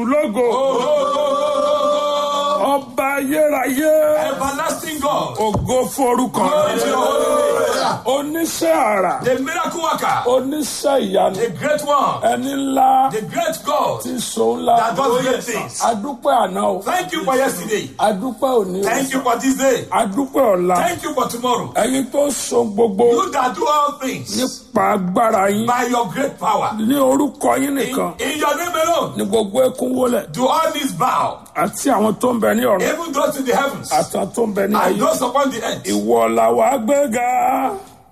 jésù lógo ọba ayérayé Everlasting God. ògo forúkọ Glory to your holy name. oníṣẹ́ àrà The miracle worker. oníṣẹ́ ìyanu The great one. ẹni ńlá The great God tí so ńlá that does great things. adúpẹ́ àná o Thank you for yesterday. adúpẹ́ òní o Thank you for this day. adúpẹ́ ọ̀la Thank you for tomorrow. ẹ̀yin tó so gbogbo You that do all things nípa agbára yín by your great power. ní orúkọ yín In, nìkan in your name alone, ní gbogbo ẹkún wọlẹ̀ do all knees bow, àti àwọn tó ń bẹ ní ọ̀run even those in the heavens àtàwọn tó ń bẹ ní and ayé those upon the earth. ìwọ làwa gbéga